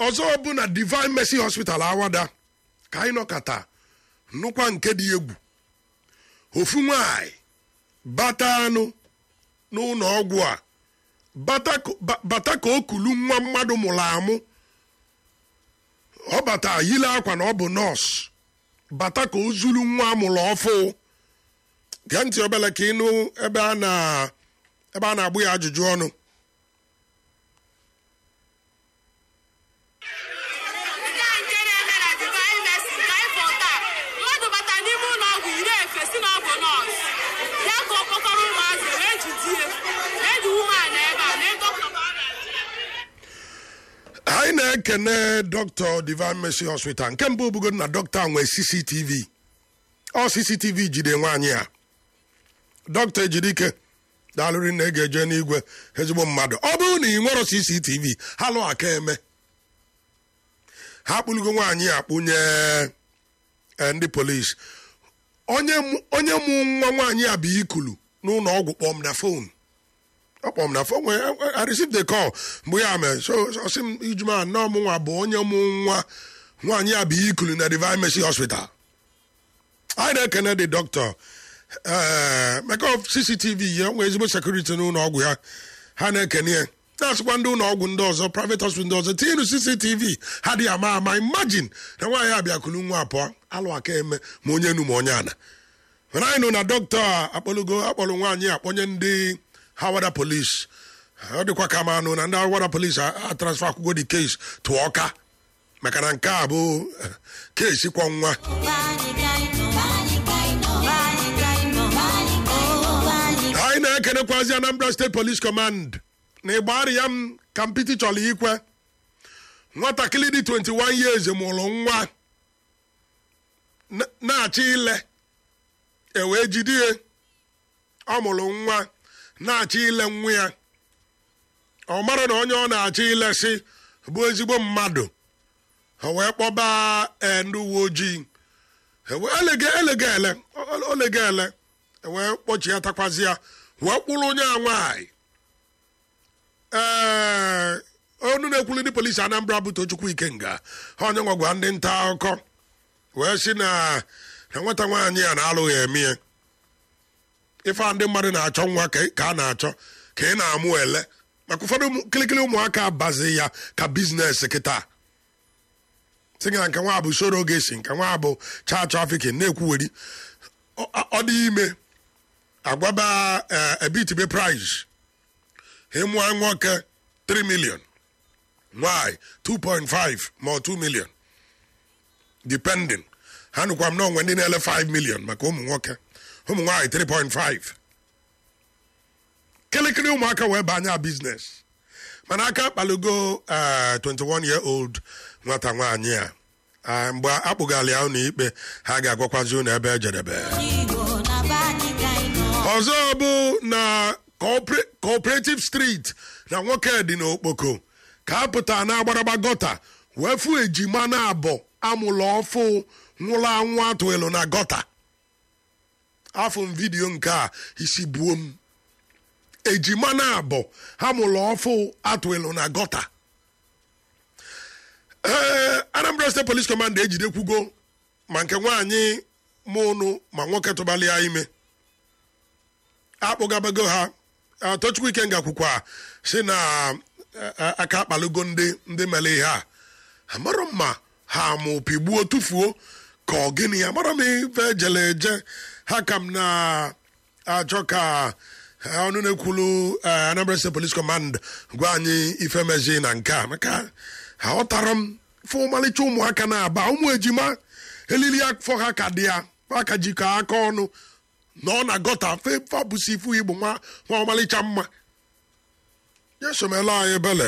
ọzọ bụ na divine mercy hospital awada ka anyị nọkata nnukwa nke dị egwu ofu nwanyị bata anụ n'ụlọ ọgwụ a bata ka- ba- bata ka o kulu nwa mmadụ mụrụ amụ ọ bata yile akwa na ọ bụ nọọsụ bata ka o zuru nwa amụrụ ọfụ gee ntị obele ka ịnụ ebe a na ebe a na-agbụ ya ajụjụ ọnụ Nke a nke na-eme na Divine Mercy ka anyị fọ taa mmadụ bata n'ime ụlọ ọgwụ iri efe si na ọ bụ nọọsụ ya ka ọ kpọkọrọ ụmụazị wee jidie eji umeala ebe a na dọkịta ka ọ na-achị ya anyị na-ekene dọkịta divine mercy hospital nke mbụ bụgodo na dọkịta nwee cctv ọ cctv jide nwaanyị a dọkịta ejidike daalụrị na ege eje n'igwe ezigbo mmadụ ọ bụrụ na ị nwero cctv ha lụ aka eme ha kpụlugo nwaanyị a kpụnye eh, ndị polisi onye mụ- onye mụ nwa nwaanyị a bụ ikulu n'ụlọ ọgwụ kpọm na fon ọ kpọm na fon nwee I received the call mgbe ya mere so so sị m ijuma nnọọ mụ nwa bụ onye mụ nwa nwaanyị a bụ ikulu na divine mercy hospital anyị na-ekene dị dọkịta ee maka of cctv ya nwee ezigbo sekuriti n'ụlọ ọgwụ ya ha na-ekene ya na-asịkwa ndị ụlọ ọgwụ ndị ọzọ private hospital ndị ọzọ tinyenu cctv ha dị ama ama imagine na nwaanyị abịakulu nwa apụọ alụ aka eme ma onye enu ma onye ana mana anyị nụ na dọkịta a akpọlugo akpọrọ nwaanyị akpọnye ndị hawada polis ọ dịkwa ka ma anụ na ndị hawada polis atransfa akwụkwọ dị kes tụọ ọka maka na nke a bụ eh, kesi kwọ nwa anyị na-ekenekwazi anambra steeti police command na ịgbari ya m ka mpiti chọrọ ikwe nwatakịrị dị 21 years mụrụ nwa na- na-achọ ile ewee jide ya ọ mụrụ nwa na-achọ ile nwa ya ọ mara na onye ọ na-achọ ilesi bụ ezigbo mmadụ o wee kpọba eh, ndị uwe ojii ewe elege elege ele o- olege ele wee kpọchie takwazi ya wee kpụrụ onye a nwaanyị ee onu na-ekwulu ndị polisi anambra bụ tochukwu ikenga ha onye nwa gwa ndị nta akụkọ wee sị na na nwata nwaanyị a na-alụghị eme ya ife a ndị mmadụ na-achọ nwa ka ka a na-achọ ka ị na-amụ ele maka ụfọdụ ụmụ- kịlịkịlị ụmụaka abazi ya ka biznes kịta sị gị na nke nwa bụ soro gesi nke nwa bụ cha trafikin na-ekwuweri ọ ọ dị ime agwaba eh, ebitibe price ịmụọ nwoke 3 million nwanyị 2.5 ma ọ 2 million depending ha nụkwa m na onwe ndị na-ele 5 million maka ụmụ nwoke ụmụ nwaanyị 3.5 kịlịkịlị ụmụaka wee banye a biznes mana aka kpalugo eh, 21 year old nwata nwaanyị a Ah, mgbe akpụgala ya ụlọ ikpe ha ga-agwakwazi ụlọ ebe ejedebe ọzọ bụ na Coopera- cooperative street na nwoke dị n'okpoko ka a pụta na agbaragba gọta wee fụ ejima na abọ amụlụ ọfụ nwụrụ anwụ atụelu na gọta afọ m vidiyo nke a isi buo m ejima na abọ ha mụlụ ọfụ atụelu na gọta ee anambra state police command ejidekwugo ma nke nwaanyị mụnụ ma nwoke tụbali ya ime akpụgabago ha Ah, tochukwu ikenga kwukwa si na eh, eh, aka akpalugo ndị ndị mere ihe a amarọ m ma ha mụ pigbuo tufuo ka ọ gịnị ya amarọ m ife ejele eje ha ka m na-achọ ka eh, ọnụ na-ekwulu eh, anambra state police command gwa anyị ife mezi na nke a maka ha ghọtara m fụ ọmalịcha ụmụaka na-aba ụmụ ejima elili afọ ha ka dị ya aka jikọ aka ọnụ nọ na gọta fabụsi ifu igbo nwa nwa ọmalịcha mma yesomela anyị ebele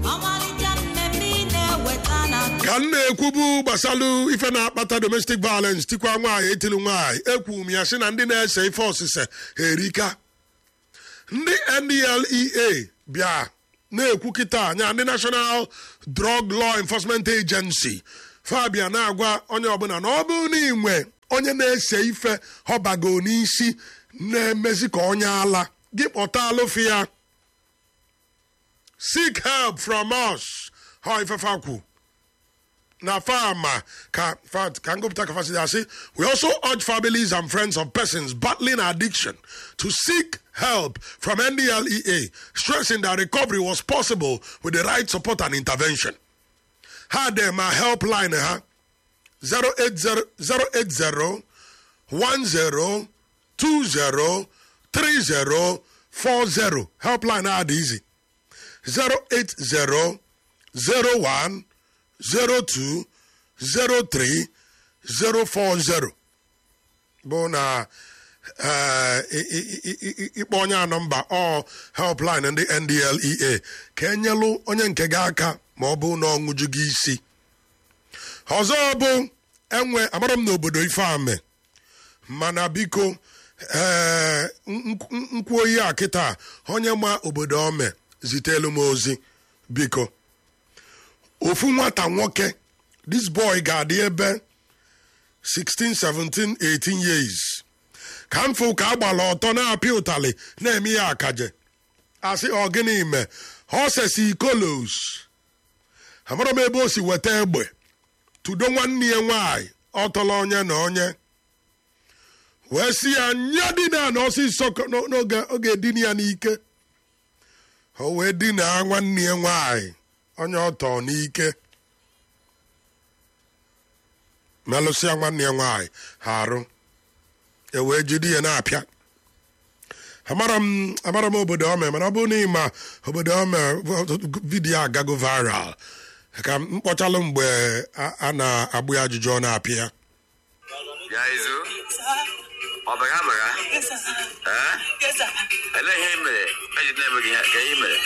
ka m na-ekwubu gbasalụ ife na-akpata domestic violence tikwa nwaanyị etili nwaanyị ekwu m ya sị na ndị na-ese ife ọsịse erika ndị ndlea bịa na-ekwu kịta anya ndị national drug law enforcement agency fabia na-agwa onye ọbụla na ọ bụrụ na inwe onye na-ese ife ọbago n'isi na-emezi ka onye ala gị kpọta alụfi ya seek help from us ha ifefe kwu na fama ka fa- ka ngụpụta ka fasị asị we also urge families and friends of persons battling addiction to seek help from ndlea stressing that recovery was possible with the right support and intervention ha dị ma helpline ha 080 080 10 20 30 40 helpline ha dị easy 080 01 02 03 040 bụ na eh, i- i- i- i- ịkpọ onye a nọmba ọ helpline ndị ndlea ka enyelụ onye nke gị aka ma ọ bụ na ọṅụju gị isi ọzọ bụ enwe amara m n'obodo ifeame mana biko ee nkwu oyi a kịta onye ma obodo ome zitelu m ozi biko ofu nwata nwoke this boy ga-adị ebe 16 17 18 years ka mfụ ka agbala ọtọ na-apịa ụtalị na-eme ya akaje asị ọ gịnị me hosesi kolos amara m ebe o si weta egbe tudo nwanne ya nwaanyị ọtọla onye na onye wee si ya nya dina na ọsịsọ ka- n'o- n'oge oge dina ya n'ike o wee dina nwanne ya nwaanyị onye ọtọ n'ike melụsịa nwanne ya nwaanyị ha arụ e wee jide ya na-apịa amara m amara m obodo ome mana ọ bụrụ na ịma obodo ome vidiyo agago viral ka m mkpọchalụ mgbe a a na-agbụ ya ajụjụ ọ na-apịa ya Ya izu ọ bụ ya mara ee elee ihe i mere eji na-eme gị ihe ka ihe i mere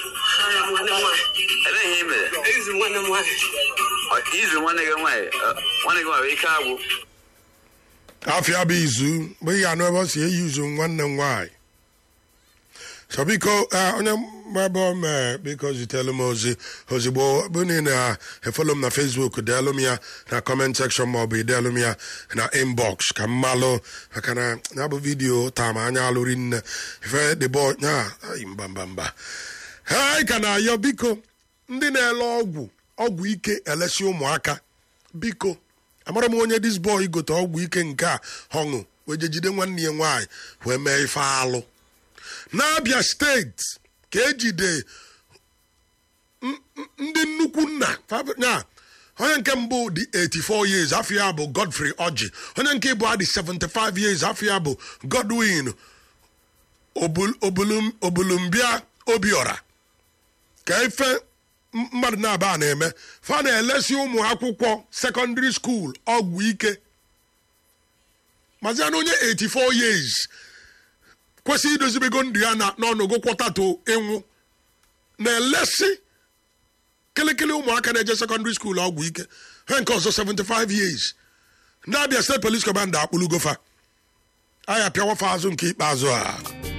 elee ihe i mere Ọ- izu nwanne gị nwaanyị ọ, nwanne gị nwaanyị ike agwụ afịa bụ izu bụ ihe anụ ebe ọ si eyi izu nwanne m nwaanyị so biko eh, onye ebe o mee biko zitelu m ozi ozigbo bụ niile na efolo m na facebook deelu m ya na comment section maọbụ ideelu m ya na inbox ka m malụ maka na ya bụ vidiyo taa ma anya alụri nne ife dịbọ ya ai, mba mba mba ha anyị ka na-ayọ biko ndị na-ele ọgwụ ọgwụ ike elesi ụmụaka biko amara m onye dis boy gote ọgwụ ike nke a ọṅụ wee je jide nwanne ya nwaanyị wee mee ife alụ n'abịa steeti ka ejide n- n- ndị nnukwu nna fa- ya onye nke mbụ dị 84 years afọ ya bụ godfrey oji onye nke ịbụ dị 75 years afọ ya bụ godwin Obul- Obulum- obulumbia obiora ka ife m- mmadụ na-aba a na-eme fa na-elesi ụmụ akwụkwọ sekọndịrị skuul ọgwụ ike maziana onye 84 years kwesịrị idozibego ndụ ya na n'ọnụgụ kwọtatụ ịnwụ na-elesi kịlịkịlị ụmụaka na-eje sekọndịrị skuul ọgwụ ike ha nke ọzọ 75 years ndị abịa steeti polis kọmanda akpụlugofa aya pịawafa azụ nke ikpeazụ a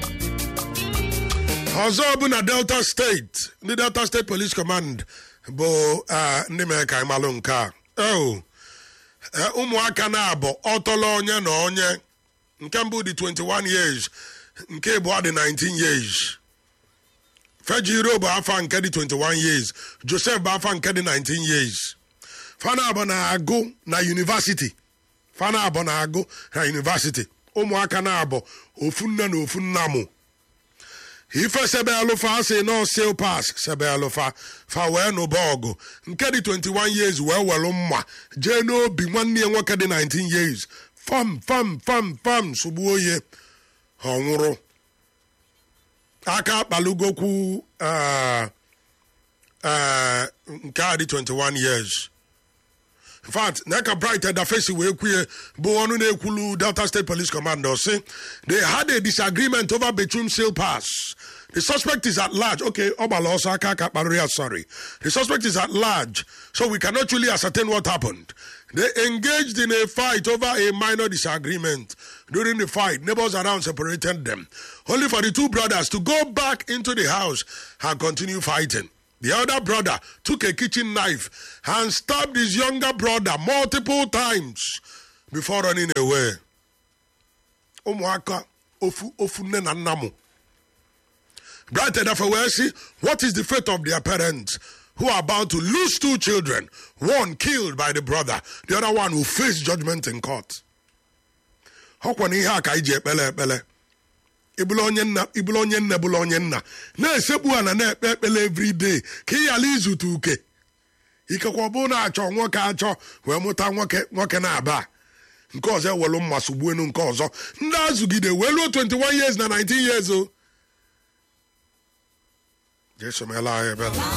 ọzọ bụ na delta steeti ndị delta steeti police command bụ ah, ndị mere ka anyị malụ nke a Oh, eh, ụmụaka na-abụ ọtọlọ onye na onye nke mbụ dị 21 years nke ịbụọ dị 19 years fejiro bụ afa nke dị 21 years joseph bụ afa nke dị 19 years fana abụ na-agụ na university fana abụ na-agụ na university ụmụaka na-abụ ofu nne na ofu nna mụ ife sebe alụfa asị nọ sil pas sebe alụfa fa wee nụba ọgụ nke dị 21 years wee welụ mma jee n'obi nwanne ya nwoke dị 19 years fam fam fam fam sụgbuo ye ọ nwụrụ aka akpalugokwu ah, ah, nke a dị 21 years in fact neka bright edafesi wee kwuye bụ ọnụ na-ekwulu delta state police commander si they had a disagreement over between sale pass the suspect is at large okay ọ gbara ọsọ aka aka kparịrị ya sorry the suspect is at large so we cannot truly ascertain what happened they engaged in a fight over a minor disagreement during the fight neighbors around separated them only for the two brothers to go back into the house and continue fighting the elder brother took a kitchen knife and stabbed his younger brother multiple times before running away. ụmụaka ofu ofu nne na nna mụ bright edafe wee sị what is the fate of their parents who are about to lose two children, one killed by the brother, the other one will face judgment in court. ọkwa na ihe a ka anyị ji ekpele ekpele ịbụla onye nna ịbụla onye nna bụla onye nna na-esekpu ana na-ekpe ekpele every day ka ị ghara izute uke ikekwe ọ bụrụ na achọ nwoke achọ wee mụta nwoke nwoke na-aba nke ọzọ ewelu mma sogbuenu nke ọzọ ndị azụgide wee luo 21 years na 19 years o jesomela anyị ebele